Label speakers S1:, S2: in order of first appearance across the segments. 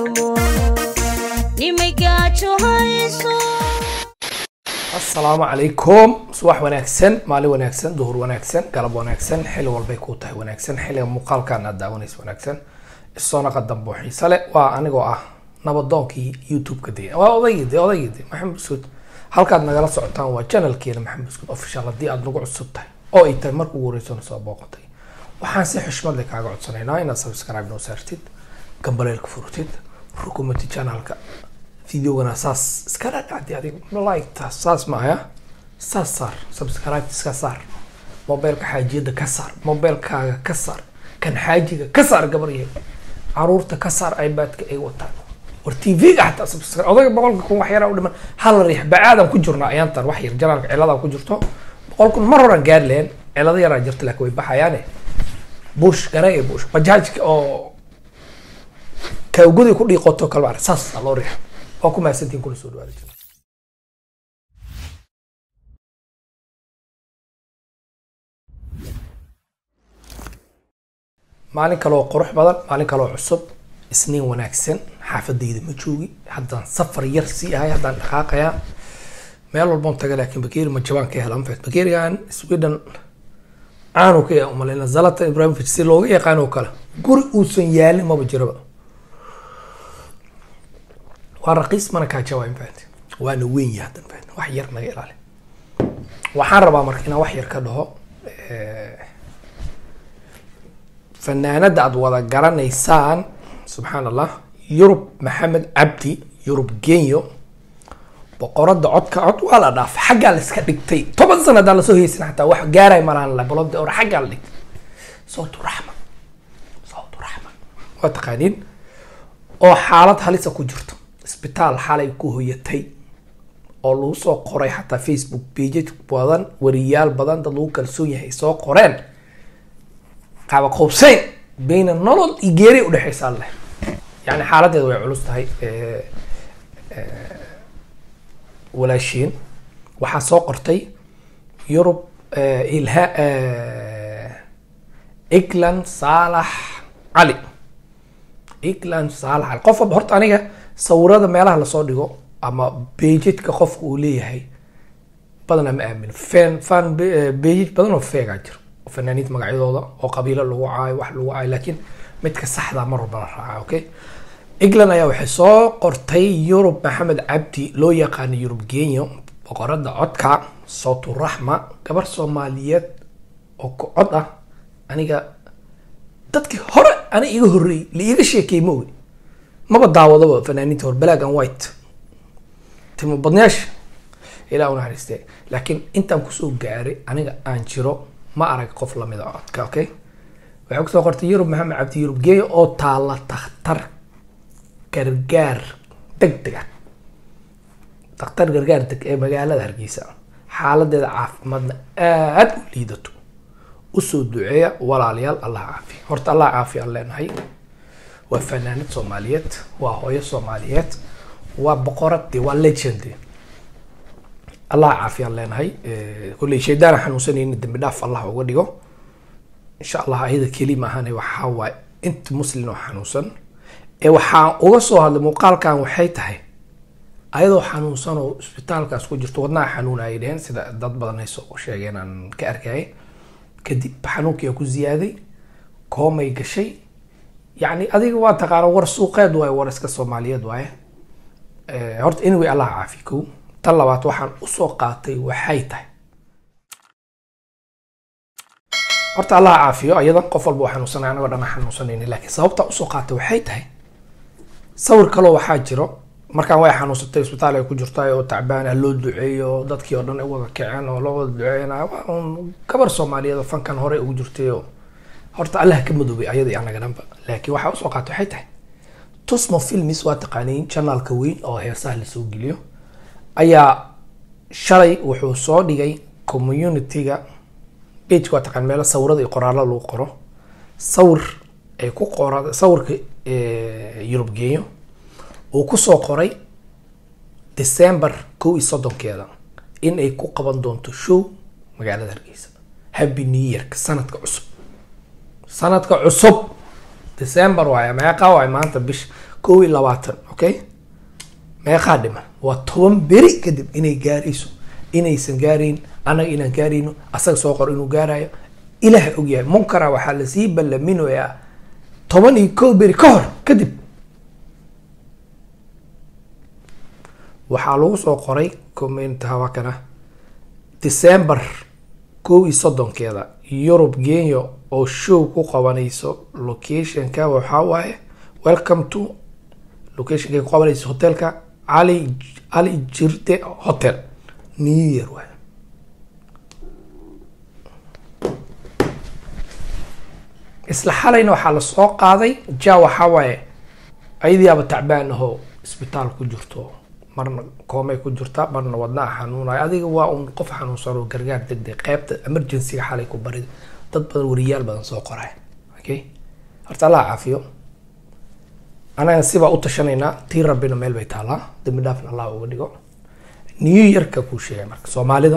S1: maarmo nimay gaajo hayso
S2: asalaamu calaykum subax wanaagsan maalin wanaagsan duhur wanaagsan galab wanaagsan xili walbay kuu tahay wanaagsan xiliga muuqaalkan aad daawanaysa wanaagsan isoonaqa dambe oo xiise leh waa anigoo ah nabadoonkii youtube-ka de waa odaygii de odaygii de maxamed buskud halkaad nagala socotaan waa channelkeena maxamed buskud official haddii aad nagu cusub tahay oo ay tahay marka ugu horeysona soo booqatay waxaan si xushmad leh kaaga codsanaynaa inaad subscribe noo saartid gambaleelka furtid rukumati channelka videogana saas iskala dhacdi adig like saas ma aya saas saar subscribe iska saar mobilka xaajiyada ka saar mobilkaaga ka saar kan xaajiga ka saar gabaryahay caruurta ka saar ibadka ay wataan war tv-ga xataa subscribe odayga boqolka kun wax yaraa u dhiman hal riix bacaadan ku jirna ayaantan wax yar janaalka ciladaa ku jirto boqol kun mar horan gaari lahayn cilado yaraa jirta laakiin way baxayaane bush garay ee bush bajaajka oo kaugudi ku dhiiqoto kalma saas loo riixo waa ku mahadsantiin kula soo dhawaada jira maalin kaleoo qurux badan maalin kaleoo cusub isniin wanaagsan xaafadayda ma joogi haddaan safar yar sii ahay haddaan dhaqaaqayaa meel walboon taga laakiin bakeeri ma jabaan ka hela mafahad bakeerigan sweden caanu ka yaa umaleyna zalatan ibrahimovic si looga yaqaan oo kale guri uusan yaalin maba jiraba waa raqiis mana kaa jawaay mafahad waana weyn yahay haddan mafahad wax yar naga ilaali waxaan rabaa marka inaan wax yar ka dhaho fanaanada aad wada garanaysaan subxaan allah yurub maxamed cabdi yurub genyo boqorada codka cod waa la dhaaf xaggaa la iska dhigtay toban sana haddaan lasoo heysan xataa wax gaaray malaan la bolode or xaggaa la dhigtay sawtu raxma sawtu raxma waa taqaaniin oo xaalad halisa ku jirto isbitaal xalay ku hoyatay oo lagu soo qoray xataa facebook page badan wariyaal badan dad lagu kalsoon yahay soo qoreen qaaba qoobseyn bayna nolol iyo geeri udhexeysaa leh yani xaaladeeda way culus tahay walaashiin waxaa soo qortay yurub ilha england saalax cali england saalax cali qof walba horta aniga sawirada meelaha lasoo dhigo ama bejidka qofka uu leeyahay badanaa ma aamino fan fan bejid badan oo feegaa jiro fanaaniinta magacyadooda oo qabiilo lagu caayo wax lagu caayo laakiin midka saxda mar walba la raaca okay england ayaa waxay soo qortay yurub maxamed cabdi loo yaqaano yurub genyo boqorada codka sawturaxma gabar soomaaliyeed oo ku cod ah aniga dadkii hore ana iga horreeyey la iiga sheekeey ma ogi maba daawadaba fanaaniinta hore black and white timo badnayaasha ilaa u naxariistee laakiin intaan kusoo gaaray aniga aan jiro ma arag qof lamida codka okay waxay kusoo qortay yurub maxamed cabdi yurub geeyo oo taala takhtar gargaar deg deg ah dakhtar gargaar deg ee magaalada hargeysa xaaladeeda caafimaadna aada u liidato usoo duceeya walaalayaal allah caafiya horta allah caafiya aan leenahay waa fanaanad soomaaliyeed waa hooyo soomaaliyeed waa boqorade waa legend allah caafiya aan leenahay kolley shaydaana xanuunsanayna dambi dhaaf allah uga dhigo insha allah ayada keli maahane waxaa waaye inta muslim oo xanuunsan ee waxaan uga soo hadlay muuqaalkan waxay tahay ayadoo xanuunsan oo isbitaalkaas ku jirto wadnaha xanuun ay dheheen sida dad badan ay soo sheegeen aan ka arkayay kadib xanuunkii ku ziyaaday koomay gashay yacni adiga waa taqaana war suuqeed waaye war iska soomaaliyeed waaye horta anyway allah caafi kow tan labaad waxaan usoo qaatay waxay tahay horta allah caafiyo ayadan qof walba waa xanuunsanay anagoo dhan xanuunsanayni laakiin sababta usoo qaatay waxay tahay sawir kaloo waxaa jiro markaan way xanuunsatay isbitaal ay ku jirtay oo tacbaan ah loo duceeyo dadkii oo dhan ay wada kaceen oo loo wada duceynaya waa un gabar soomaaliyeed oo fankan hore ugu jirtay oo horta allah ka madoobay ayadii anaga dhanba laakiin waxaa usoo qaatay waxay tahay tusmo filmis waa taqaaniin janaalka weyn oo heesaha lasoo geliyo ayaa shalay wuxuu soo dhigay community-ga page waa taqaan meelo sawirada iyo qoraalada lagu qoro sawir ay ku qora sawirka yurub geeyo uu kusoo qoray december kow iyo soddonkeeda in ay ku qaban doonto show magaalada hargeysa happy new yearka sanadka cusub sanadka cusub december waaye meeqa waaye maanta bish kow iyo labaatan okay meeqaa dhiman waa toban beri kadib inay gaarayso inaysan gaarayn annaga inaan gaarayno asaga soo qor inuu gaarayo ilaah ogyahay munkara waxaa lasii ballaminayaa toban iyo kow beri ka hor kadib waxaa lagu soo qoray comment hawakana december kow iyo soddonkeeda yurub kenya oo show ku qabanayso locationka waxaa waaye welcome to locationka ku qabanayso hotelka cali cali jirde hotel new year waay isla xalayna waxaa lasoo qaaday ja waxaa waaye ayadiiaba tacbaan ahoo isbitaal ku jirto marna koomay ku jirta marna wadnaha xanuunayo adiga waa un qof xanuunsan oo gargaar degdeg qeybta emergencyga xalay ku barid dad badan wariyaal badan soo qoray okay horta allah caafiyo anaga sibaa u tashanaynaa tii rabbina meel bay taalaa dambi dhaafna allah uga dhigo new yearka kuu sheegay marka soomaalida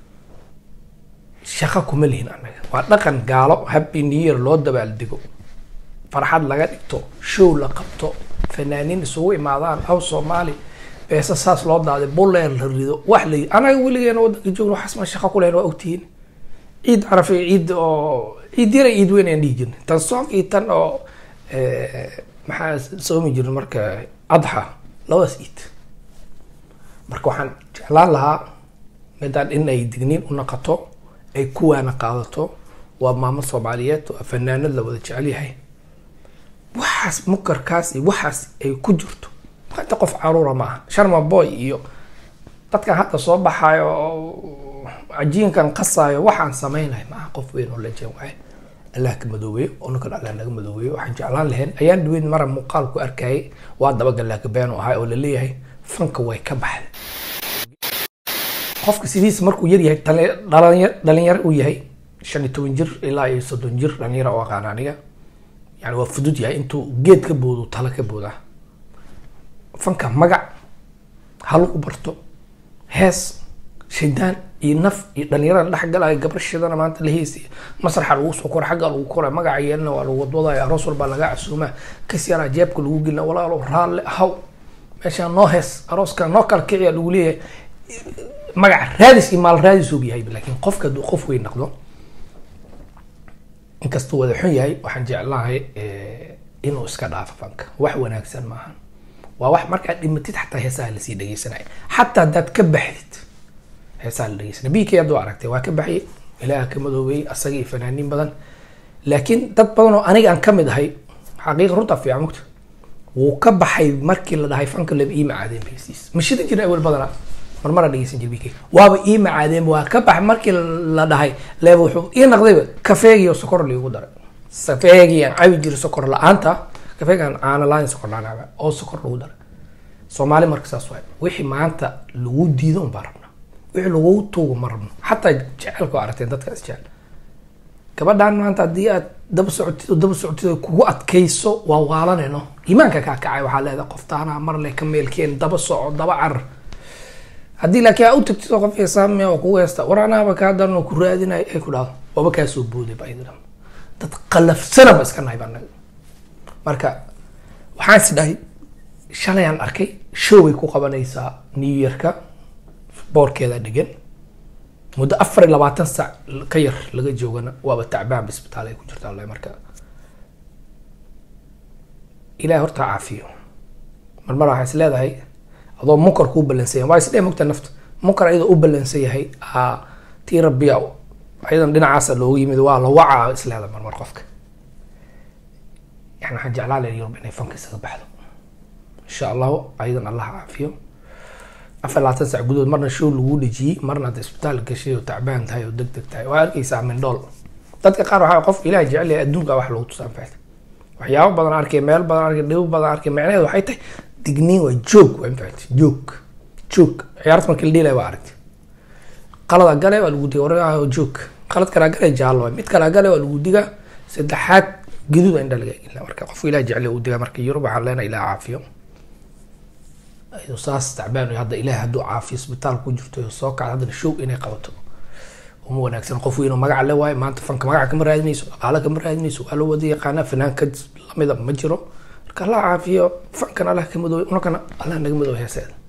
S2: shaqo kuma lihin anaga waa dhaqan gaalo happy new year loo dabaaldego farxad laga dhigto show la qabto fanaaniin isugu imaadaan aw soomaali beesa saas loo daaday buleer la rido wax la anaga weligeena wadanka joogno waxaas ma shaqo ku lehen waa ogtihiin ciid carafe ciid oo ciid yara ciid weyn ayaan dhihi jirnay tan soonkii tan oo maxaa soomi jirin marka adxa labadaas ciid marka waxaan jeclaan lahaa midaan in ay digniin u naqato ay kuwaana qaadato waa maamo soomaaliyeed waa fanaanad la wada jecel yahay waxaas mukarkaas iyo waxaas ay ku jirto hata qof caruura ma aha sharma boy iyo dadkan hadda soo baxayo oo cajiinkan qasaayo waxaan samaynayo ma aha qof weyn oo la jeen waaye allah ka madoobeeyo oo ninkan allah naga madoobeeyo waxaan jeclaan lahayn ayaan dhaweyn mara muuqaal ku arkayay waa dabagalaa been oo ahay oo laleeyahay fanka way ka baxday qofka sidiisa markuu yar yahay dhalinyar dhalinyaro uu yahay shan iyo toban jir ilaa iyo soddon jir dhalinyaro oo aqaan aniga yani waa fudud yahay intuu geed ka boodo tala ka boodaa fanka magac ha lagu barto hees shidaan iyo naf iyo dhalinyarada dhex galaya gabar shidana maanta la heesay masraxa lagu soo kora xagga lagu kora magaca yeelna waa lagu wadwadaya aroos walbaa laga casuumaa kas yaraa jeebka lagu gelina walaalo raalle haw meeshaan noo hees arooskaa noo kala kiciya lagu leeyahay magac raadis iyo maal raadis og yahay laakiin qofka hadduu qof weyn noqdo inkastuu wada xun yahay waxaan jeclahay inuu iska dhaafo fanka wax wanaagsan maahan waa wax markaad dhimatid xataa heesaha lasii dhegeysanaya xataa haddaad ka baxdid heesaha la dhegeysanaya b k hadduu aragtay waa ka baxyay ilaaha ka madoobeyey asaga iyo fanaaniin badan laakiin dad badan oo aniga aan kamid ahay xaqiiqa runta fiican mugta wuu ka baxay markii la dhahay fanka laba ii macaadeen besiis ma shidan jira awel badana marmara dhegeysan jir b k waaba ii macaadeen waa ka baxay markii la dhahay leeba wuxuu ii naqdayba kafeegii oo sokor liigu daray kafeegii aan cabi jiray sokor la-aanta kafeegaan caana laan sokor la-aan oo sokor lagu daray soomaali marka saas waay wixii maanta lagu diido un baa rabna wixii lagu tuugo ma rabno xataa jecelka aragteen dadka is jecel gabadhan maanta haddii aad daba socotid oo daba socotid oo kugu adkayso waa waalanayno iimaanka kaa kacay waxaa leedahay qoftaana marle ka meelkeen daba soco daba carar haddii laakiin aa u tagtid oo qof xisaamiya oo kugu heesta war anaaba kaa daran oo ku raadinay ay ku dhahdo waaba kaa soo booday ba idin dad qalafsana ba iska nahay banaga marka waxaan is dhahay shalay aan arkay showay ku qabanaysaa new yearka boorkeeda dhegan muddo afar iyo labaatan saac ka yar laga joogana waaba tacbaan bisbitaal ay ku jirta alle marka ilaah horta caafiyo marmar waxaa is leedahay adoo munkar kuu balansan yahay waa isdhee mogta nafta munkar ayadoo u balansan yahay aa tii rabbiya ayadan dhinacaasa loogu yimid waa la wacaa isleeda marmar qofka yani waxaan jeclaa leer yurub inay fanka isaga baxdo insha allahu ayadan allah caafiyo afar labaatan sac gudahood marna show lagu dhejiyey marna hadda isbitaal gashay oo tacbaan tahay oo deg deg tahay waa arkaysaa mindhool dadka qaar waxaa qofka ilaah jecel yahay adduunka wax lagu tusaa anfacta waxyaabo badan arkay meel badan arkay dhibo badan arkay macnaheedu waxay tahay digniin waa joog waa anfacta joog joog ciyaarta marka la dhiilay waa aragtay qalada gale waa lagu diga wargaa joog qalad kalaa gale jaallo waay mid kalaa gale waa lagu digaa saddexaad gaduud indha laga gelina marka qofka ilaah jecel uu digaa marka yurub waxaan leenahay ilaah caafiyo ayadoo saas tacbaan hadda ilaah hadduu caafiyo isbitaal ku jirto oo soo kacda haddana show inay qabato uma wanaagsan qof weyn oo magaca le waayo maanta fanka magaca kama raadinayso dhaqaale kama raadinayso waa loo wada yaqaanaa fanaanka lamida ma jiro marka allah caafiyo fankan allah ka madooy unakana allah naga madooy heeseeda